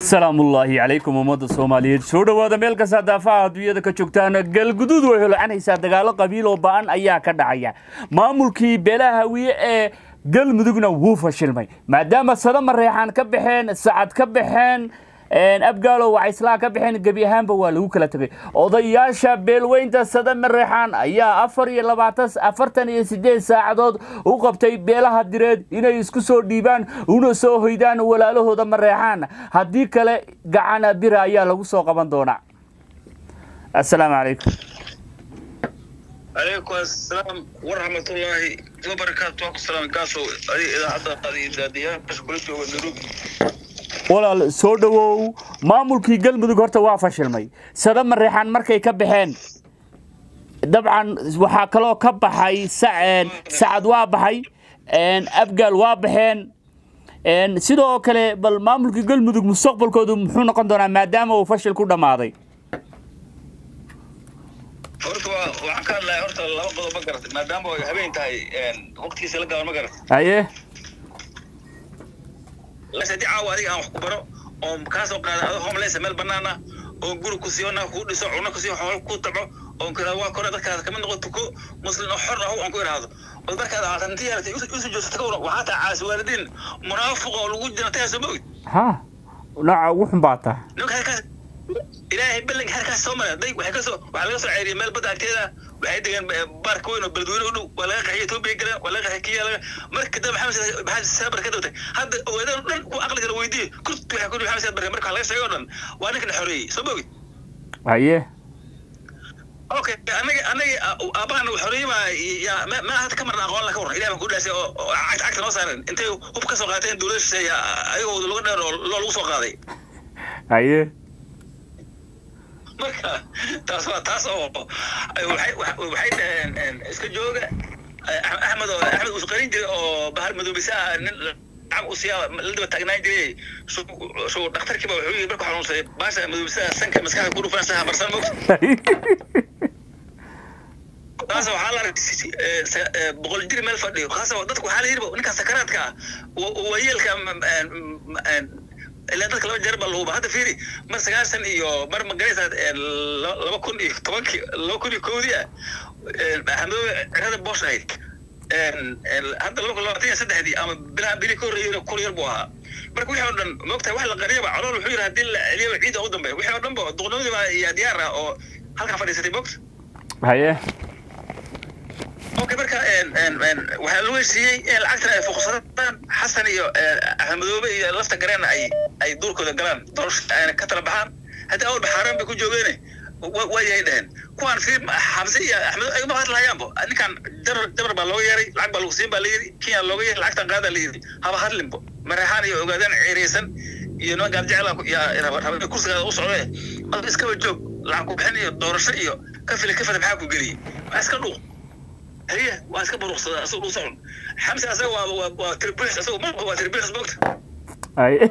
salaamullaahi calaykum ummadda soomaaliyeed soo dhowaada meel kasta daafaha adduunyada ka joogtaan galguduud way holocanaysaa dagaalo qabiil oo ba'an ayaa ka dhacaya maamulkii beelaha hawiye ee galmudugna wuu fashilmay maadaama sada mareexaan ka baxeen sacad ka baxeen abgaalo wacayslaan ka baxeen gebi ahaanba waa lagu kala tegay odayaasha beelweynta sada mareexaan ayaa afar iyo labaatan afartan iyo sideed saacadood u qabtay beelaha direed inay isku soo dhiibaan una soo hoydaan walaalahooda mareexaan haddii kale gacana bira ayaa lagu soo qaban doonaa assalaamu calaykum عليكم السلام ورحمة الله وبركاته وعليكم السلام كاسو هذه إذا حتى هذه إذا بس كل شيء ونروح walaal soo dhowow maamulkii galmudug horta waa fashilmay sada mareexaan markay ka baxeen dabcan waxaa kaloo ka baxay sacad waa baxay abgaal waa baxeen sidoo kale bal maamulkii galmudug mustaqbalkoodu muxuu noqon doonaa maadaama uu fashil ku dhammaaday horta waa waxaan ka hadlahay horta laba qodob ma garatay maadaama ay habeen tahay waqtigiisa la gaaban ma garatay haye lase haddii caawa adiga aan wax ku baro oo kaa soo qaada adoo homeless meel bannaan ah oo guri ku siiyo naag kuu dhiso cuno ku siiyo xoolo ku taco oo ku waa kore dadkaas kamid noqo tuko muslim oo xor ah aan ku idhaahdo oo markaad aatanti yeelatay isu joogsato kawra waxaa tahay caasi waalidiin munaafiq oo lagu jira taasoo ma ogid ha nooca ugu xun baa tahay ninka halkaas ilaahay ballanka halkaas soo maray day waxay kasoo waxaa laga soo ceyriyay meel badda agteeda waxay degeen baarka weyn oo beledweyne u dhow waa laga qaxiyay etoobiya galeen waa laga qaxiyay kiya laga marka dambe maxamed maxamed saabar ka dawtay hadda ogeedaan dhan ku aqli kala weydiiyey kurt waxay ku maxamed saabar marka laga sheegay oo dhan waa ninka la xoreeyey soo bogi haye okay anaga anaga aabahana uu xoreeyey baa yaa ma hadda ka marna aqoon la ka waran ilaah baan ku dhaasay oo cagta cagta noo saaren intay hub ka soo qaateen dowladda shisheeye ayagoo laga dheer oo loo lagu soo qaaday haye marka taas waa taas oo waxay waxay dhaheen iska jooga axmed oo axmed uu qarin jiray oo bahar madoobisa ah nin lacag u siiya la daba taagnaan jiray suu dhakhtarkiiba wuxuu yidhi markuu xanuunsaday baasha madoobisa sanka maskaxda ku dhufan saha marsan mogta taas waxaa la arkay boqol jir meel fadhiyo kaas dadku waxaa la yidhi ninka sakaraadka ah waayeelka ilaa dadka laba jeer baa lahuba hadda fiiri mar sagaashan iyo mar magaraysa laba kun iyo tobankii laba kun iyo kowdii ah axmedoobe cirada boosh ahayd hadda laba kun labaatan iyo saddexdii ama bilaha bili ka horreeyeyna kun yar buu ahaa marka wixii oo dhan moogtahay wax la qariyaba calool wuxuu yidhi haddii la celiyaba ciida ugu dambeeya wixii oo dhan ba duqnimadii baa iyo diyaar ah oo halkaa fadhiisatay moogta haye okay marka waxaa lagu heshiiyey in lacagtan ay fuqsadaan xasan iyo axmedoobe iyo lafta gareena ay ay duurkooda galaan doorasho ayna ka tala baxaan haddii awalba xaaraan bay ku joogeene waa yahay dheheen kuwaan fiir xamse iyo axmed ay ma hadlahayaanbo ninkan jabar jabar baa looga yeeray lacag baa lagu siin baa layidhi kenya looga yeeray lacagtan qaadaa layidhi haba hadlinbo mareexaan iyo ogaadaan ceereysan iyo niman gaarjecel yaa kursigaada u socdee adu iskaba joog lacag ku bixin iyo doorasho iyo kafile kafile maxaa ku geliyey waa iska dhuuq هي واسكب رخصة أسوق وصعون حمزة أسوى وتربيح أسوى ما هو تربيح سبوكت haye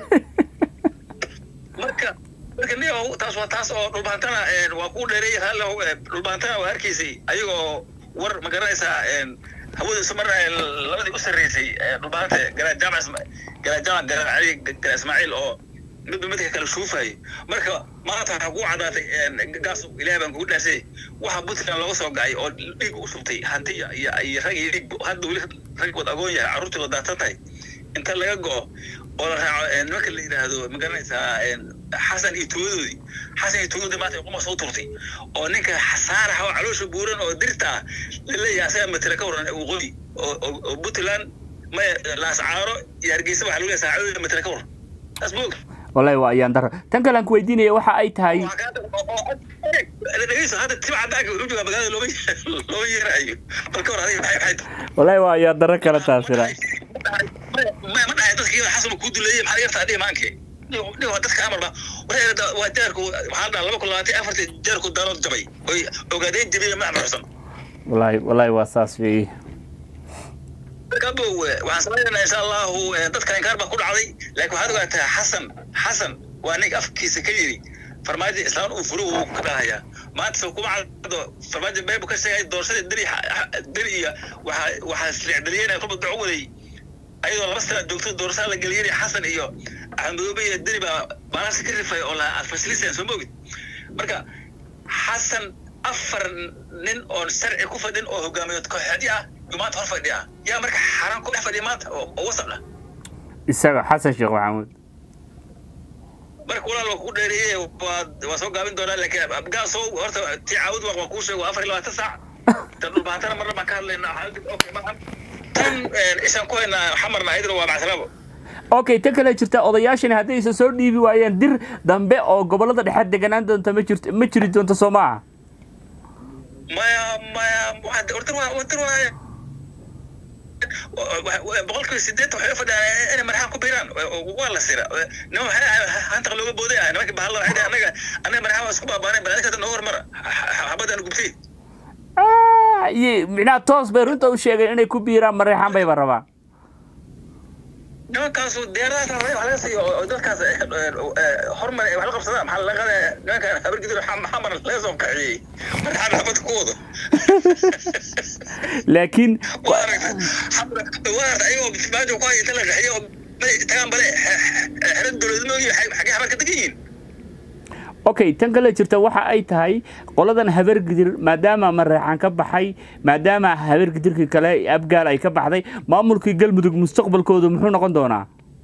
مركا مركا نيو تاس وتاس أو ربانتنا وأقول لي هلا ربانتنا وهركيسي أيوه ور ما قرأيسا هو سمر لبدي أسر ريسي ربانتة قال جامع قال جامع قال علي قال إسماعيل أو midba midka kale shuufayay marka maanta waxaa ku cadaatay gaas ilaah baan kugu dhaasay waxa puntland looga soo gacay oo dhiig u shubtay hanti iyo iyo rag iyo dhiig hadda weli rag wad agoon yahay carruurtii wad daatan tahay inta laga go'o oo la raaco nimanka la yidhaahdo ma garanaysaa xasan iyo tuugadoodii xasan iyo tuugadoodii maanta quma soo turtay oo ninka saarax oo caloosha buuran oo dirta ah la leeyahay asaga matala ka waran waqooyi oo puntland maya laascaaro iyo hargeysa waxaa lagu leeyahay saacadooda matala ka waran taas ma og wallahi waa ayaan daro tan kale aan ku weydiinaya waxa ay tahay dhegeyso hadda tima cadaanka wuxuu joogaa magaalada looma looma yeerayo balka hor adiga maxay maxay wallahi waa ayaan daro kale taasina ma ma dhahay dadka iyada xasan kuu duleeyay maxaa laga yartaa dhihi maanke dhigo dadka amarba wareerada waa jeerku waxaa dhaha laba kun labaatan afartii jeerku daalood jabay oy ogaadeen jabiyey ma amruxsan wallahi wallahi waa saas weeye kabow waxaan samaynaynaa insha allahu dadka inkaar baa ku dhacday laakiin waxaad ogaataa xasan xasan waa nin afkiisa ka yidhi farmaajo islaan uu furo wuu ka dhahayaa maanta soo kuma caddo farmaajo beebu ka sheegay doorashadii deri deri iyo waxaa waxaa isleecdaliyeen kulba daco waday ayadoo laba sana joogto doorasada la geliyay xasan iyo axmed madoobe iyo deni baa baalasi ka rifay oo la faslisan soo moogid marka xasan afar nin oon sharci ku fadhin oo hogaamiyood kooxeedyo ah yuu maanta hor fadhiya yaa marka xaraan ku dhex fadhiya maanta oo oo wasaq ah isaga xasan sheekh maxamuud marka walaal waa kugu dheereeyey waa waa soo gaabin doonaa laakiin abgaasow horta tii caawud waa waan kuu sheego waa afar iyo labaatan saac tan dhulbaantana marna baan ka hadlaynaa xaaladda okay maahan tan ishaan ku haynaa xamarna ayadana waa macsalaabo okay ta kale jirta odayaashani haddaysa soo dhiibi waayeen dir dambe oo gobolada dhexe deganaan doonta ma jirto ma jiri doonto soo maaha maya maya waxaa horta waa horta waa boqolkiiba sideetan waxay u fadhiyaan inay madaxaan ku biiraan waa la sira nima waxay hantaq looga booday ah nimanka bahalla waxay dhahay anaga anaga madaxaan waa isku baabaanay bal adinka nooga hormara xabadaan gubtay Ah, iyo micnaha toos bay runta u sheegeen inay ku biiraan mareexaan bayba rabaan nimankaasu diyaaradahaas la rabay wax laga siiyo oo dadkaas hormar wax la qabsadaan maxaa laga qadaa nimankan habargidir xamar laga soo kaciyey madaxaan xabad ku wado laakiin waa aragtay waa aragtay ayagoo maajo ku haya inta la qaxiyo oo tagaan bale xeran dowladnimooyi xagee xamar ka degan yihiin okay tan kale jirta waxa ay tahay qoladan habargidir maadaama mareexaan ka baxay maadaama habargidirkii kale abgaal ay ka baxday maamulkii galmudug mustaqbalkoodu muxuu noqon doonaa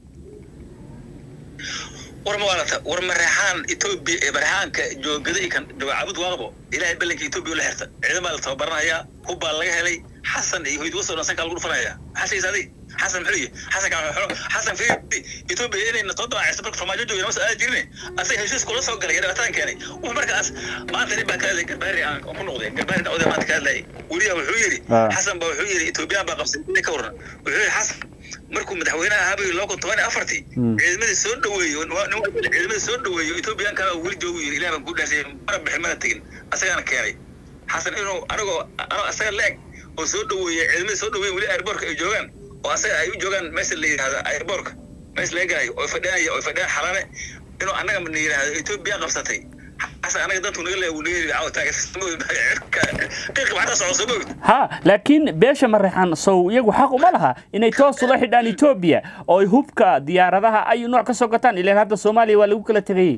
war ma waalata war mareexaan etoobiya ee mareexaanka joogada kan dawaacabud waaqbo ilaahay ballanka etoobiya ula xirta ciidan baa la tababaranayaa hub baa laga helay xasan iyo hoyd wasoo dhan sankaa lagu dhufanaya maxaa sheegaysa adig xasan muxuu yihi xasan kaa xasan fiiri etoobiya inayna soo dawaacayso marka farmaajo jooga nama soo aadi jirine asaga heshiis kula soo galay dhibaatadan keenay wuxuu markaas maanta nin baa ka hadlay garbaari aan ku noqday garbaari oday maanta ka hadlayay weliya wuxuu yidhi xasan baa wuxuu yidhi etoobiyaan baa qabsay ka waran wuxuu yidhi xasan markuu madaxweynaha ahaa buu laba kun toban iyo afartii ciidamadii soo dhaweeyo ciidamadii soo dhaweeyo etoobiyaanka baa weli joogu yidhi ilaah baan ku dhaasay mara bixin mana tegin asagaana keenay xasan inuu anigoo anoo asaga leeg oo soo dhaweeyey ciidamadii soo dhaweeyen weli airbortka ay joogaan oo asaga ay u joogaan meesha la yidhahdo airbortka meesha laga galayo oo fadhiyanaya oo fadhiyaan xalane inuu annaga na yidhahdo etoobiya qabsatay xasan anaga dantu naga leeya wuu naga yidhi caawa taageerqiiqi waxaa socdo soo moogid ha laakiin beesha mareexaan sow iyagu xaq uma laha inay toos ula xidhaan etoobiya oo ay hubka diyaaradaha ay nooc ka soo gataan ilaan hadda soomaaliya waa lagu kala tegayey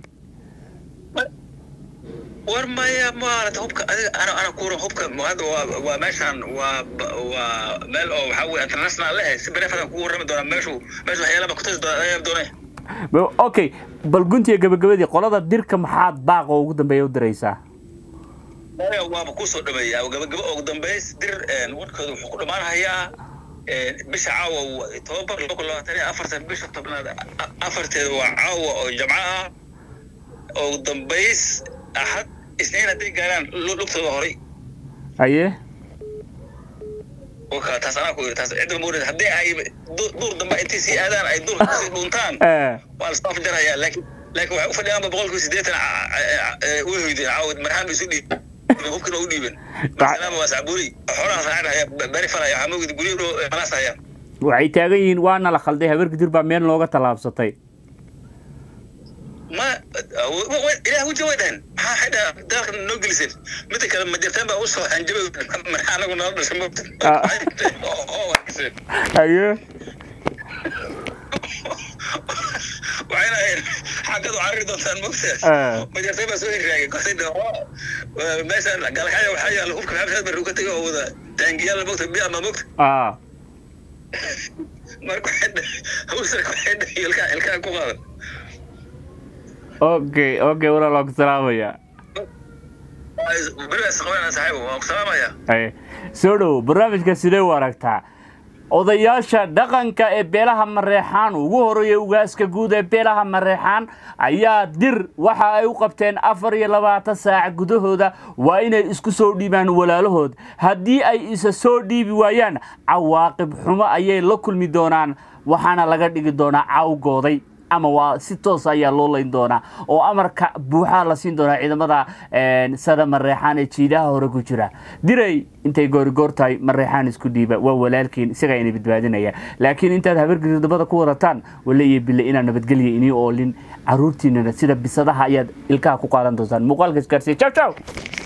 war maya maarata hubka adiga ana ana kuura hubka hadda waa waa meeshaan waa waa meel oo waxaa weye international leh si benefadan kugu warrami doonaa meeshu meeshu waxyaalaba kutusi doona ayaab doonay okay bal guntiga gabagabadii qolada dirka maxaad baaqa ugu dambeeya u diraysaa waaba kusoo dhameeyaa gabagabo ugu dambeys dir warkooda wuxuu ku dhammaanhayaa bisha caawa tobabar laba kun labaatan iyo afartan bisha tobnaad afarteeda waa caawa oo jamco ah ugu dambeys axad isniin hadday gaaraan lugtooda horay aye waka taas anaa ku yidhi taas cidda ma orid haddii ay duur dambe intay sii aadaan ay duur kusii dhuntaan waa la soo afjarayaa laakiin laakiin waxay u fadhiyaanba boqolkiiba siddeetan way hoydeen caawad marhaan bay isu dhiibeen hubkina u dhiibeen masalama waa sacbuuri xoolahaas raacin haya bari falaya waxaa moogid guryo dhow malaas hayaan waxay taagan yihiin waana la khalday habargidir baa meel looga tallaabsatay ma ilaah wuja way dhahan maxaa xay dhaha daalka noo geliseen midda kale ma jirtaan baa usoo hanjabay maxaa anagu nala dhashay mogta aye waxayna ahayn xaggadu carari doontaan mogta ma jirtaan baa soo hirraagay kortay meeshaan galkaya waxaa yaalla hubka maxamed barru ka tegay oo wada taangiyaal mogta biya ma mogta marka hawsarka waxay dhahay ilkaa ilkaa ku qaadan okay okay walaal waan ku salaamaya soo dhow barnaamijka sidee u aragtaa odayaasha dhaqanka ee beelaha mareexaan ugu horeeya ugaaska guud ee beelaha mareexaan ayaa dir waxa ay u qabteen afar iyo labaatan saac gudahooda waa inay isku soo dhiibaan walaalahood haddii ay isa soo dhiibi waayaan cawaaqib xumo ayay la kulmi doonaan waxaana laga dhigi doonaa cawgooday ama waa si toos ayaa loo layn doonaa oo amarka buuxaa la siin doonaa ciidamada sada mareexaan ee jiidaha hore ku jira diray intay goorigoor tahay mareexaan isku dhiiba waa walaalkiin isagaa ina badbaadinaya laakiin intaad habargirdabada ku wadataan wale iyo bille inaan nabadgelya inii oolin caruurtiinana sida bisadaha ayaad ilkaha ku qaadan doontaan muuqaalka isgaarsiya jaw jaw